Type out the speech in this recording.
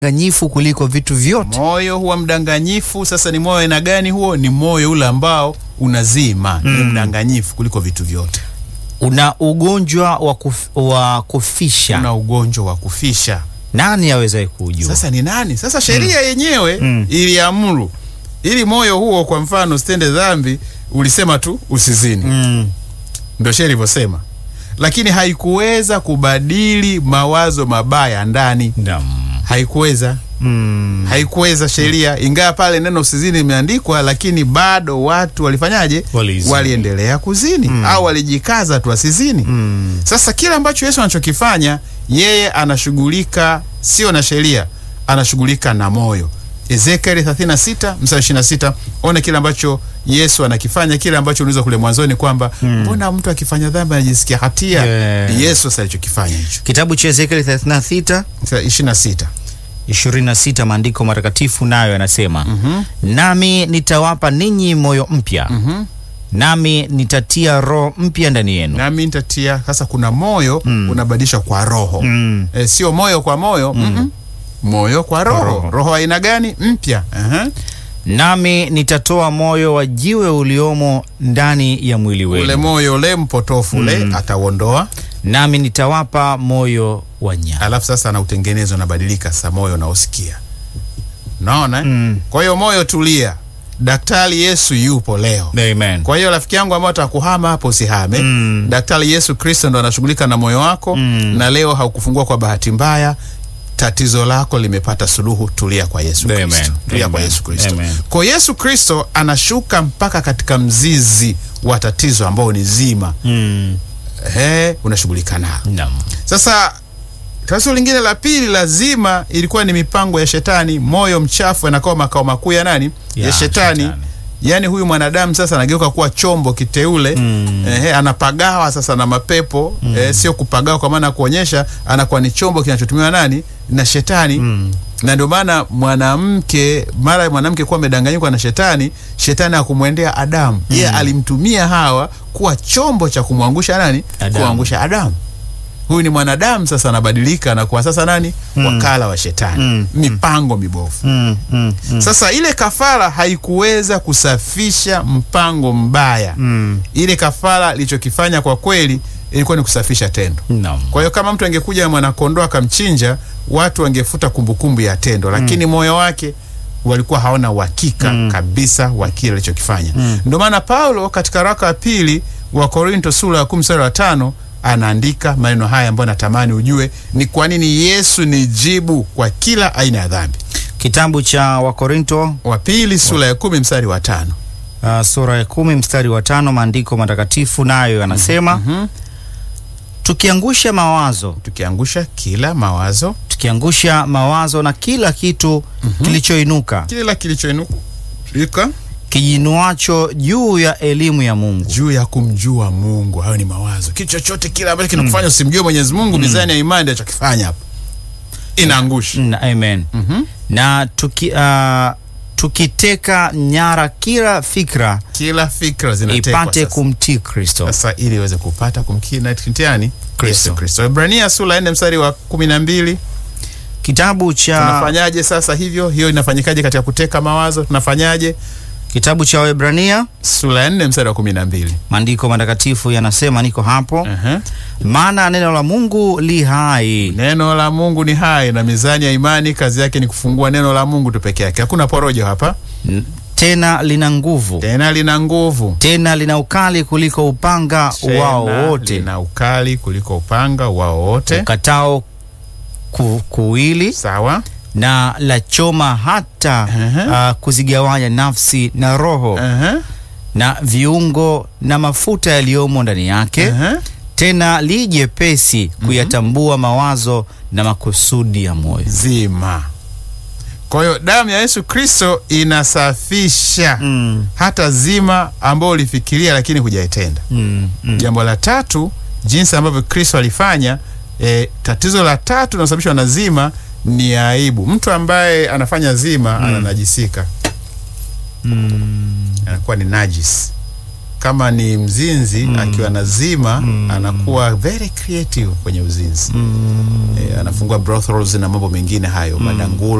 mdanganyifu kuliko vitu vyote. moyo huwa mdanganyifu. Sasa ni moyo aina gani huo? Ni moyo ule ambao unazima, ni mdanganyifu kuliko vitu vyote. Una ugonjwa wa, kuf, wa kufisha. Una ugonjwa wa kufisha. Nani awezaye kuujua? Sasa ni nani? Sasa sheria yenyewe Mm. iliamuru ili moyo huo, kwa mfano, usitende dhambi, ulisema tu usizini, mm. ndio sheria ilivyosema, lakini haikuweza kubadili mawazo mabaya ndani, Naam. haikuweza Mm. haikuweza sheria, ingawa pale neno usizini imeandikwa, lakini bado watu walifanyaje? Walizini. Waliendelea kuzini au walijikaza tu wasizini. Mm. Sasa kile ambacho Yesu anachokifanya yeye anashughulika sio na sheria, anashughulika na moyo. Ezekieli 36 mstari 26, one kile ambacho Yesu anakifanya, kile ambacho uliza kule mwanzoni kwamba mbona mtu akifanya dhambi anajisikia hatia. Yeah. Ni Yesu sasa alichokifanya hicho. Kitabu cha Ezekieli 36 Mstari 26. 26 maandiko matakatifu nayo yanasema nami nitawapa ninyi moyo mpya Mhm. nami nitatia roho mpya ndani yenu nami nitatia sasa. Kuna moyo unabadilisha kwa roho Mm. e, sio moyo kwa moyo mm moyo kwa roho. roho. Roho aina gani? Mpya. Aha. nami nitatoa moyo wa jiwe uliomo ndani ya mwili Ule wenu moyo ule mpotofu ule atauondoa, nami nitawapa moyo wa nyama alafu sasa anautengeneza unabadilika, sasa moyo unaosikia. Naona eh? Mm. Kwa hiyo moyo tulia, daktari Yesu yupo leo. Amen. Kwa hiyo rafiki yangu ambao atakuhama hapo, usihame. Mm. Daktari Yesu Kristo ndo anashughulika na moyo wako Mm. na leo haukufungua kwa bahati mbaya. Tatizo lako limepata suluhu. Tulia kwa Yesu Amen. Kristo, tulia kwa Amen. Yesu Kristo. Amen. Kwa Yesu Kristo anashuka mpaka katika mzizi wa tatizo ambao ni zima, Mm. ehe, unashughulika nao. Naam. Sasa tatizo lingine la pili lazima ilikuwa ni mipango ya shetani. Moyo mchafu anakuwa makao makuu ya nani? Ya, Ya, shetani. shetani. Yaani huyu mwanadamu sasa anageuka kuwa chombo kiteule Mm. ehe, anapagawa sasa na mapepo eh, sio kupagawa kwa maana ya kuonyesha, anakuwa ni chombo kinachotumiwa nani? Na shetani Mm. na ndio maana mwanamke mara mwanamke kuwa amedanganyikwa na shetani, shetani akumwendea Adamu yeye alimtumia Hawa kuwa chombo cha kumwangusha nani? Adamu. Kuangusha Adamu. Huyu ni mwanadamu sasa, anabadilika na kuwa sasa nani? Wakala wa shetani, Mm. mipango mibovu. Mm. Mm. Mm. Sasa ile kafara haikuweza kusafisha mpango mbaya. Mm. Ile kafara ilichokifanya kwa kweli ilikuwa ni kusafisha tendo. Naam. Kwa hiyo kama mtu angekuja na mwanakondoo akamchinja, watu wangefuta kumbukumbu ya tendo, lakini moyo wake walikuwa hawana uhakika kabisa wa kile alichokifanya. Ndio maana Paulo katika waraka wa pili wa Korinto sura ya kumi mstari wa tano anaandika maneno haya ambayo natamani ujue ni kwa nini Yesu ni jibu kwa kila aina ya dhambi. Kitabu cha Wakorinto Wa pili sura ya kumi mstari wa tano uh, sura ya kumi mstari wa tano maandiko matakatifu nayo yanasema Mhm. tukiangusha mawazo tukiangusha kila mawazo, tukiangusha mawazo na kila kitu kilichoinuka kila kilichoinuka kijinuacho juu ya elimu ya Mungu. juu ya kumjua Mungu. Hayo ni mawazo. Kitu chochote kile ambacho kinakufanya usimjue Mwenyezi Mungu, mizani ya imani ndio chokifanya hapo, inaangusha. Mm, amen. Mhm. Na tuki, uh, tukiteka nyara kila fikra Kila fikra zinatekwa ipate sasa. kumtii Kristo. Sasa ili iweze kupata kumkina kintiani Kristo. Yesu Kristo. Ibrania sura ya 4 mstari wa kumi na mbili. Kitabu cha Tunafanyaje sasa hivyo? Hiyo inafanyikaje katika kuteka mawazo? Tunafanyaje? kitabu cha Waebrania Sura ya 4 mstari wa kumi na mbili. maandiko matakatifu yanasema, niko hapo, Aha. maana neno la Mungu li hai Neno la Mungu ni hai na mizani ya imani kazi yake ni kufungua neno la Mungu tu peke yake. Hakuna porojo hapa. n- tena lina nguvu Tena lina nguvu. tena lina ukali kuliko upanga Tena wao wote lina ukali kuliko upanga wao wote. ukatao ku, kuwili Sawa. na la choma hata Aha. uh, kuzigawanya nafsi na roho Aha. na viungo na mafuta yaliyomo ndani yake Aha. tena li jepesi kuyatambua mawazo na makusudi ya moyo. Zima. Kwa hiyo damu ya Yesu Kristo inasafisha Mm, hata zima ambao ulifikiria lakini hujaitenda. mm, mm. Jambo la tatu, jinsi ambavyo Kristo alifanya e, tatizo la tatu linalosababishwa na zima ni aibu. Mtu ambaye anafanya zima ananajisika, Mm, anakuwa ni najis. kama ni mzinzi akiwa nazima anakuwa very creative kwenye uzinzi. Eh, anafungua brothels na mambo mengine hayo, madangulo